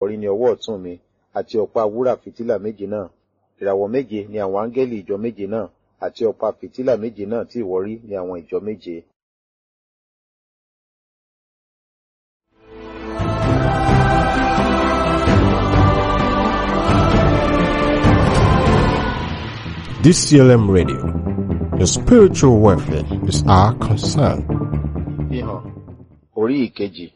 ìwọ̀rí ní ọwọ́ ọ̀tún mi àti ọ̀pá wúrà fìtílà méje náà ìràwọ̀ méje ni àwọn áńgẹ́lì ìjọ méje náà àti ọ̀pá fìtílà méje náà tí ìwọ rí ní àwọn ìjọ méje. DCLM Radio. Your spiritual welfare is our concern. Fihàn orí ìkejì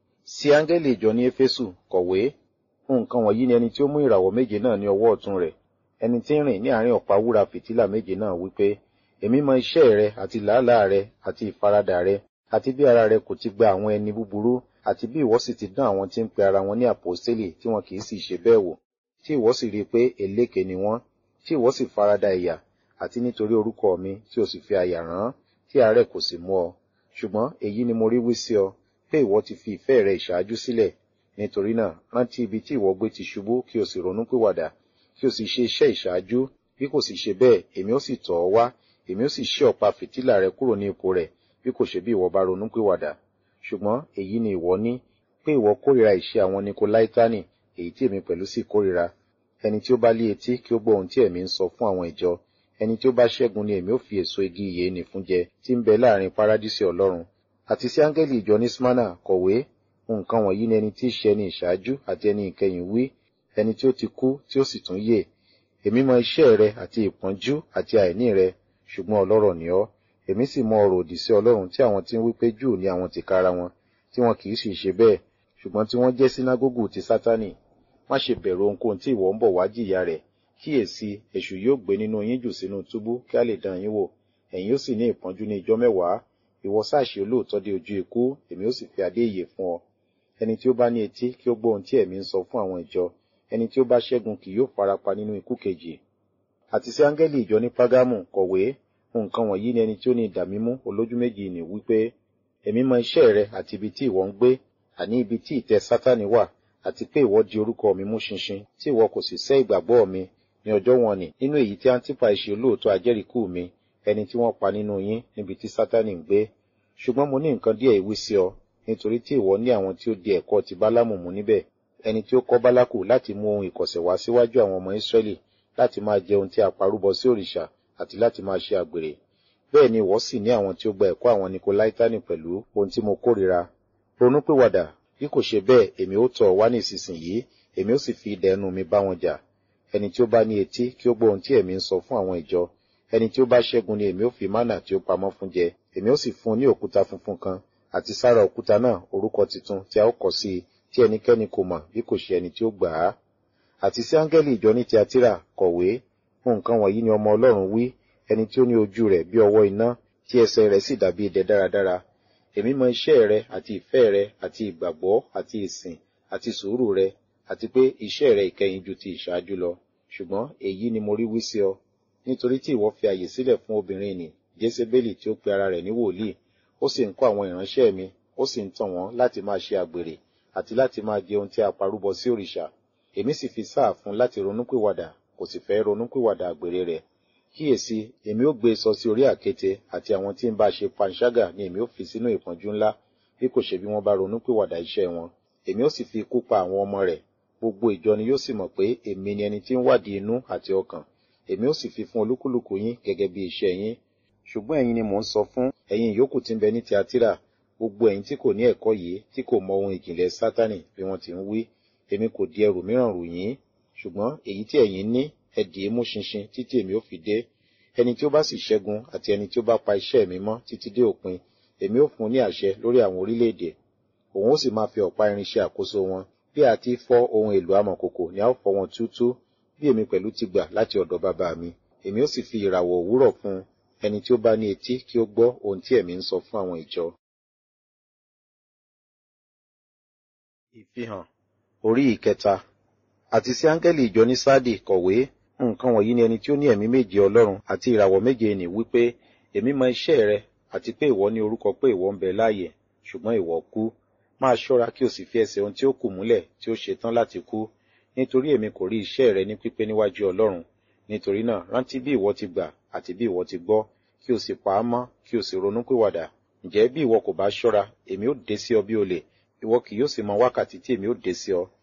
sí áńgẹ́lì ìjọ ní Éfésù kọ̀wé nǹkan wọ̀nyí ni ẹni tí ó mú ìràwọ̀ méje náà ní ọwọ́ ọ̀tún rẹ̀ ẹni tí ń rìn ní àárín ọ̀pá wúrà fìtílà méje náà wípé èmi mọ iṣẹ́ rẹ àti làálàá rẹ àti ìfaradà rẹ àti bí ara rẹ kò ti gba àwọn ẹni búburú àti bí ìwọ sì ti dán àwọn tí ń pe ara wọn ní àpòstélì tí wọn kì í sì ṣe bẹ́ẹ̀ wò tí ìwọ sì rí i pé èlékè ni wọ́n tí ìwọ sì farada ìyà àti nítorí orúkọ mi tí o sì fi àyà rán tí àárẹ̀ kò sì mú ọ ṣùgbọ́n èyí ni mo rí wí sí ọ pé ìwọ ti fi ìfẹ́ rẹ ìṣáájú sílẹ̀ nítorí náà rántí ibi tí ìwọ gbé ti ṣubú kí o sì ronú pìwàdà kí o sì ṣe iṣẹ́ ìṣáájú bí kò sì ṣe bẹ́ẹ̀ èmi ó sì tọ̀ ọ́ wá èmi ó sì ṣí ọ̀pá fìtílà rẹ kúrò ní ipò rẹ̀ bí kò ṣe bí ìwọ bá ronú pìwàdà ṣùgbọ́n èyí ni ìwọ ní pé ìwọ kórìíra ìṣe àwọn nikolaitani èyí tí èmi pẹ̀lú sì kórìíra ẹni tí ó bá lé etí kí ó gbọ́ ohun tí ẹ̀mí ń sọ fún àwọn ìjọ ẹni tí ó bá ṣẹ́gun ni èmi ó fi èso igi ìyè nì fún jẹ tí ń bẹ láàrin paradísì ọlọ́run àti sí áńgẹ́lì ìjọ ní smyrna kọ̀wé nǹkan wọ̀nyí ni ẹni tí í ṣe ẹni ìṣáájú àti ẹni ìkẹyìn wí ẹni tí ó ti kú tí ó sì tún yè èmi mọ iṣẹ́ rẹ àti ìpọ́njú àti àìní rẹ ṣùgbọ́n ọlọ́rọ̀ ni ọ́ èmi sì mọ ọ̀rọ̀ òdì sí ọlọ́run tí àwọn tí ń wí pé júù ni àwọn tìkára wọn tí wọn kì í sì ṣe bẹ́ẹ̀ ṣùgbọ́n tí wọ́n jẹ́ sínágógù ti sátánì má ṣe bẹ̀rù ohunkóhun tí ìwọ ń bọ̀ wá jìyà rẹ̀ kíyèsí èṣù yóò gbé nínú yín jù sínú túbú kí a lè dán yín wò ẹ̀yin ó sì ní ìpọ́njú ní ijọ́ mẹ́wàá ìwọ sáàṣì olóòótọ́ dé ojú ikú èmi ó sì fi adé ìyè fún ọ ẹni tí ó bá ní etí kí ó gbọ́ ohun tí ẹ̀mí ń sọ fún àwọn ìjọ ẹni tí ó bá ṣẹ́gun kì yóò farapa nínú ikú kejì àti sí áńgẹ́lì ìjọ ní págámù kọ̀wé nǹkan wọ̀nyí ni ẹni tí ó ní idà mímú olójú méjì ní wípé èmi mọ iṣẹ́ rẹ àti ibi tí ìwọ ń gbé àní ibi tí ìtẹ́ sátánì wà àti pé ìwọ di orúkọ mi mú ṣinṣin tí ìwọ kò sì sẹ́ ìgbàgbọ́ mi ní ọjọ́ wọn ni nínú èyí tí antipa ṣe olóòótọ́ ajẹ́rìíkú mi ẹni tí wọ́n pa nínú yín níbi tí sátánì ń gbé ṣùgbọ́n mo ní nǹkan díẹ̀ ìwí sí ọ nítorí tí ìwọ ní àwọn tí ó di ẹ̀kọ́ ti bálámù mú níbẹ̀ ẹni tí ó kọ́ bálákù láti mú ohun ìkọ̀sẹ̀ wá síwájú àwọn ọmọ ìsírẹ́lì láti máa jẹ ohun tí a parúbọ sí òrìṣà àti láti máa ṣe àgbèrè bẹ́ẹ̀ ni ìwọ sì ní àwọn tí ó gba ẹ̀kọ́ àwọn nikolaitani pẹ̀lú ohun tí mo kórìíra ronúpìwàdà bí kò ṣe bẹ́ẹ̀ èmi ó tọ̀ wá ní ìsinsìnyí èmi ó sì fi idà ẹnu mi bá wọn jà ẹni tí ó bá ní etí kí ó gbọ́ ohun tí ẹ̀mí ń sọ fún àwọn ìjọ ẹni tí ó bá ṣẹ́gun ni èmi ó fi mánà tí ó pamọ́ fún jẹ èmi ó sì fún un ní òkúta funfun kan àti sára òkúta náà orúkọ tuntun tí a ó kọ sí i tí ẹnikẹ́ni kò mọ̀ bí kò ṣe ẹni tí ó gbà á àti sí áńgẹ́lì ìjọ ní tiatira kọ̀wé nǹkan wọ̀nyí ni ọmọ ọlọ́run wí ẹni tí ó ní ojú rẹ̀ bí ọwọ́ iná tí ẹsẹ̀ rẹ̀ sì dàbí idẹ dáradára èmi mọ iṣẹ́ rẹ àti ìfẹ́ rẹ àti ìgbàgbọ́ àti ìsìn àti sùúrù rẹ àti pé iṣẹ́ rẹ ìkẹyìn ju ti ìṣáájú lọ ṣùgbọ́n èyí ni mo rí wí sí ọ nítorí tí ìwọ fi àyè sílẹ̀ fún obìnrin nì jésébélì tí ó pe ara rẹ̀ ní wòlíì ó sì ń kọ́ àwọn ìránṣẹ́ mi ó sì ń tàn wọ́n láti máa ṣe àgbèrè àti láti máa jẹ ohun tí a parúbọ sí òrìṣà èmi sì fi sáà fún láti ronúpìwàdà kò sì fẹ́ ronúpìwàdà àgbèrè rẹ̀ kíyèsí èmi ó gbé e sọ sí orí àkéte àti àwọn tí ń bá ṣe panṣágà ni èmi ó fi sínú ìpọ́njú ńlá bí kò ṣe bí wọ́n bá ronúpìwàdà iṣẹ́ wọn èmi ó sì fi ikú pa àwọn ọmọ rẹ̀ gbogbo ìjọ ni yóò sì mọ̀ pé èmi ni ẹni tí ń wádìí inú àti ọkàn èmi ó sì fi fún olúkúlùkù yín gẹ́gẹ́ bí iṣẹ́ yín ṣùgbọ́n ẹ̀yin ni mò ń sọ fún ẹ̀yin ìyókù tí ń bẹ ní tiatira gbogbo ẹ̀yin tí kò ní ẹ̀kọ́ yìí tí kò mọ ohun ìjìnlẹ̀ sátánì bí wọ́n ti ń wí èmi kò di ẹrù mìíràn rù yín ṣùgbọ́n èyí tí ẹ̀yin ní ẹ dì í mú ṣinṣin títí èmi ó fi dé ẹni tí ó bá sì ṣẹ́gun àti ẹni tí ó bá pa iṣẹ́ mi mọ́ títí dé òpin èmi ó fún un ní àṣẹ lórí àwọn orílẹ̀-èdè òun ó sì máa fi ọ̀pá irin ṣe àkóso wọn bí a ti fọ́ ohun èlò amọ̀kòkò ni a ó fọ́ wọn túútú bí èmi pẹ̀lú ti gbà láti ọ̀dọ̀ bàbá mi èmi ó sì fi ìràwọ̀ òwúrọ̀ fún un ẹni tí ó bá ní etí kí ó gbọ́ ohun tí ẹ̀mí ń sọ fún àwọn ìjọ. ìfihàn orí ìkẹta àti sí áńgẹ́lì ìjọ ní sáàdì kọ̀wé nǹkan wọ̀nyí ni ẹni tí ó ní ẹ̀mí méje ọlọ́run àti ìràwọ̀ méje nì wípé èmi mọ iṣẹ́ rẹ àti pé ìwọ ní orúkọ pé ìwọ ń bẹ láàyè ṣùgbọ́n ìwọ kú máa ṣọ́ra kí o sì fi ẹsẹ̀ ohun tí ó kù múlẹ̀ tí ó ṣe tán láti kú nítorí èmi kò rí iṣẹ́ rẹ ní pípé níwájú ọlọ́run nítorí náà rántí bí ìwọ ti gbà àti bí ìwọ ti gbọ́ kí o sì pa á mọ́ kí o sì ronú pìwàdà ǹjẹ́ bí ìwọ kò bá ṣọ́ra èmi ó dé sí ọ bí olè ìwọ kì yóò sì mọ wákàtí tí èmi ó dé sí ọ